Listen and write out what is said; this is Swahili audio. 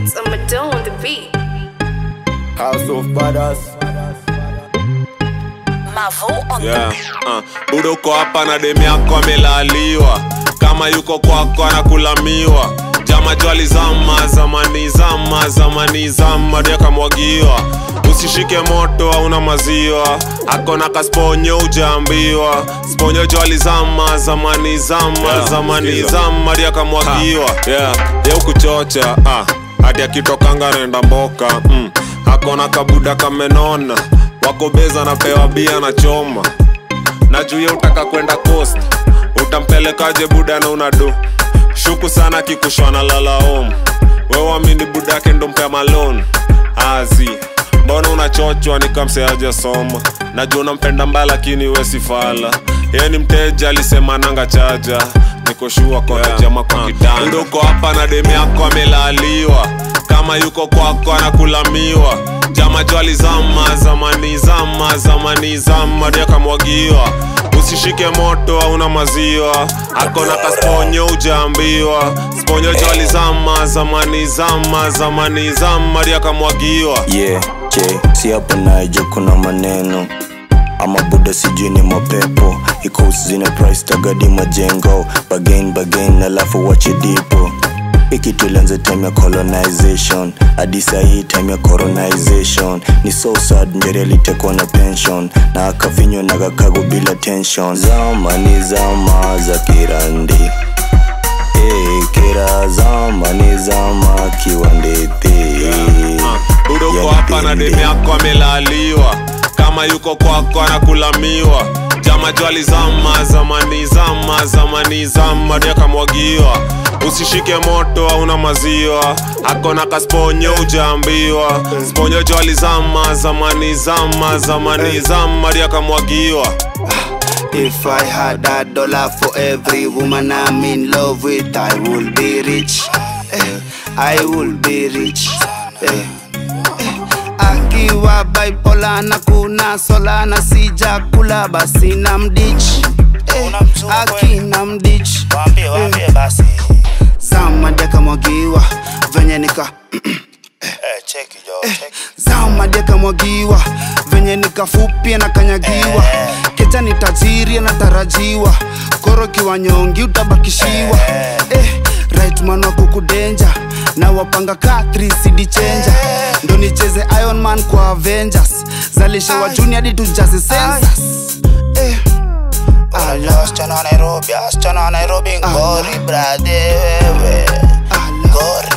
It's a Madonna on the beat. House of Badass. Mavo on yeah. the uh. budo uko hapa na demi yako amelaliwa kama yuko kwako anakulamiwa jama jwali zama zamani zama zamani zama ndio akamwagiwa usishike moto hauna maziwa akona kasponyo ujaambiwa sponyo jwali zama zamani zama Yeah, zamani sikiza. zama ndio akamwagiwa yeah. ye ukuchocha ah. hadi akitokanga naenda mboka mm. akona kabuda kamenona wako beza napewa bia na choma na juu ya utaka kwenda coast utampelekaje buda na unado shuku sana kikushwana lalaom wewamini buda yake ndo mpea malon azi mbona unachochwa nikamseaja soma najua unampenda mbaya lakini we sifala ye ni mteja alisema nanga chaja nikoshua kona yeah. jama kwa kitanda Buda uko hapa na demi yako amelaliwa kama yuko kwako anakulamiwa jama jwali zama zamani zama zamani zama ndio akamwagiwa usishike moto hauna maziwa akona kasponyo ujaambiwa sponyo jwali zama zamani zama zamani zama ndio akamwagiwa yeah, je si hapo naje kuna maneno ama buda sijui ni mapepo ikusi zina price tagadi majengo bagain bagain alafu wache dipo ikitulianza time ya colonization hadi sahii time ya coronization ni so sad njeri alitekwa na pension na akavinywa na kakago bila tension zama ni zama za kirandi hey, kira zama ni zama kiwandete budo uko Yani hapa na pende. demi yako amelaliwa kama yuko kwako anakulamiwa jama jwali zama zamani zama zamani zama ndio akamwagiwa usishike moto hauna maziwa akona kasponyo ujaambiwa sponyo jwali zama zamani zama zamani zama ndio akamwagiwa If I had a dollar for every woman I'm in love with, I would be rich. Eh, I would be rich. Eh, eh. Akiwa bipolar na kuna sola na sija kula basi na mdich. Eh, akina mdich. Waambie, waambie basi. Zama deka mwagiwa venye nika Eh, cheki jo, cheki. zama deka mwagiwa venye nikafupia na kanyagiwa kecha ni tajiri anatarajiwa koro kiwa nyongi utabakishiwa eh, right man wa kukudenja na wapanga ka 3 cd chenja ndo nicheze iron man kwa avengers zalishe wa juni hadi tujaze sensas eh, Unajua wasichana wa Nairobi, wasichana wa Nairobi ngori brade wewe. ala, Ngori